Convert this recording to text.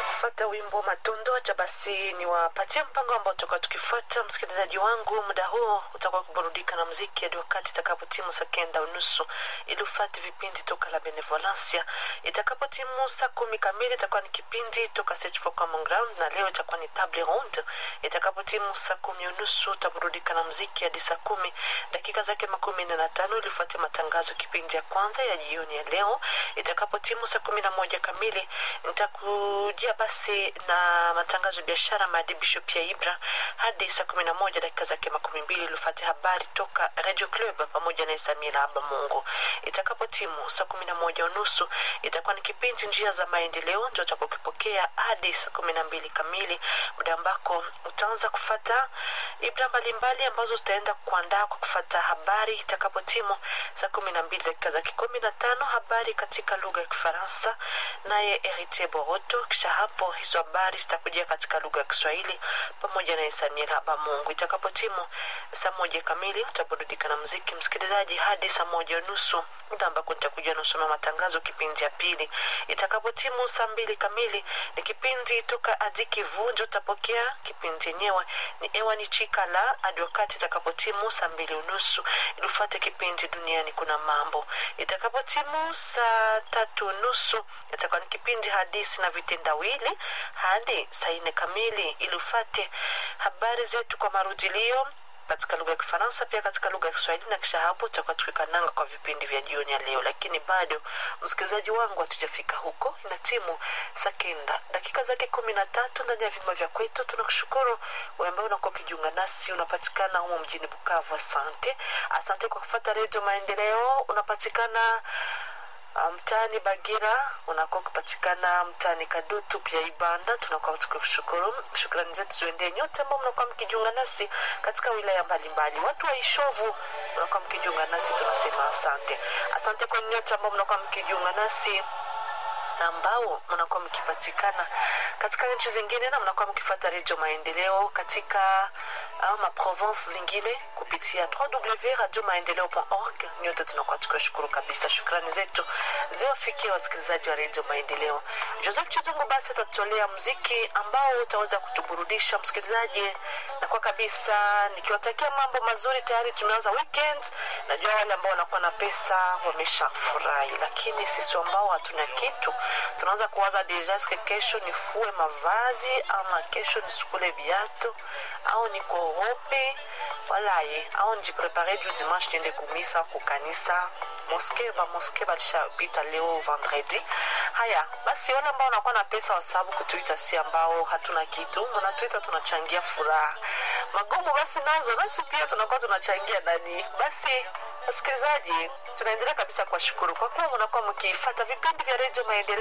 kufuata wimbo Matondo. Acha basi ni wapatie mpango ambao tutakuwa tukifuata. Msikilizaji wangu, muda huo utakuwa kuburudika na mziki hadi wakati itakapotimu saa kenda unusu ili ufate vipindi toka la Benevolencia. Itakapotimu saa kumi kamili itakuwa ni kipindi toka Search for Common Ground, na leo itakuwa ni table round. Itakapotimu saa kumi unusu utaburudika na mziki hadi saa kumi dakika zake makumi nne na tano ili ufuate matangazo kipindi ya kwanza ya jioni ya leo. Itakapotimu saa kumi na moja kamili nitakujia basi na matangazo ya biashara maadibisho pia Ibra hadi saa kumi na moja dakika zake makumi mbili ilifate habari toka Radio Club pamoja na Samira Aba Mungu. Itakapotimu saa kumi na moja unusu itakuwa ni kipindi njia za maendeleo ndio utakokipokea hadi saa kumi na mbili kamili, muda ambako utaanza kufata ibra mbalimbali ambazo zitaenda kuandaa kwa kufata habari. Itakapotimu saa kumi na mbili dakika zake kumi na tano habari katika lugha ya Kifaransa naye Heritier Boroto. Kisha hapo hizo habari zitakujia katika lugha ya Kiswahili pamoja na Samira Bamungu. Itakapotimu saa moja kamili utaburudika na mziki msikilizaji, hadi saa moja nusu muda ambako nitakuja nasoma matangazo kipindi ya pili. Itakapotimu saa mbili kamili ni kipindi toka Adiki Vunjo, utapokea kipindi yenyewe ni ewa ni chika la hadi wakati itakapotimu saa mbili unusu ili ufuate kipindi duniani kuna mambo. Itakapotimu saa tatu nusu itakuwa ni kipindi hadisi na vitendawili hadi saa nne kamili ili ufate habari zetu kwa marudilio katika lugha ya Kifaransa pia katika lugha ya Kiswahili, na kisha hapo tutakuwa tukikananga kwa vipindi vya jioni ya leo. Lakini bado msikilizaji wangu, hatujafika huko, ina timu saa kenda dakika zake kumi na tatu ndani ya vyumba vya kwetu. Tunakushukuru wewe ambaye unakuwa ukijiunga nasi, unapatikana humo mjini Bukavu. Asante, asante kwa kufuata Redio Maendeleo. Unapatikana mtaani Bagira, unakuwa ukipatikana mtaani Kadutu pia Ibanda. Tunakuwa tukikushukuru. Shukrani zetu ziendee nyote ambao mnakuwa mkijiunga nasi katika wilaya mbalimbali. Watu wa Ishovu mnakuwa mkijiunga nasi, tunasema asante. Asante kwa nyote ambao mnakuwa mkijiunga nasi na ambao mnakuwa mkipatikana katika nchi zingine na mnakuwa mkifuata redio maendeleo katika uh, maprovence zingine kupitia www.radiomaendeleo.org. Nyote tunakuwa tukiwashukuru kabisa. Shukrani zetu ziwafikia wasikilizaji wa redio maendeleo. Joseph Chizungu basi atatutolea mziki ambao utaweza kutuburudisha msikilizaji, na kwa kabisa nikiwatakia mambo mazuri. Tayari tumeanza weekend. Najua wale ambao wanakuwa na pesa wameshafurahi, lakini sisi ambao hatuna kitu tunaanza kuwaza deja, ske kesho nifue mavazi ama kesho nisukule viatu au nikorope walaye au nijiprepare juu dimanche niende kumisa kukanisa moske ba moske balishapita leo vendredi. Haya basi, wale ambao wanakuwa na pesa wasababu kutuita, si ambao hatuna kitu, mnatuita tunachangia furaha magumu, basi nazo nasi pia tunakuwa tunachangia ndani. Basi wasikilizaji, tunaendelea kabisa kuwashukuru kwa kuwa mnakuwa mkifuata vipindi vya redio Maendeleo.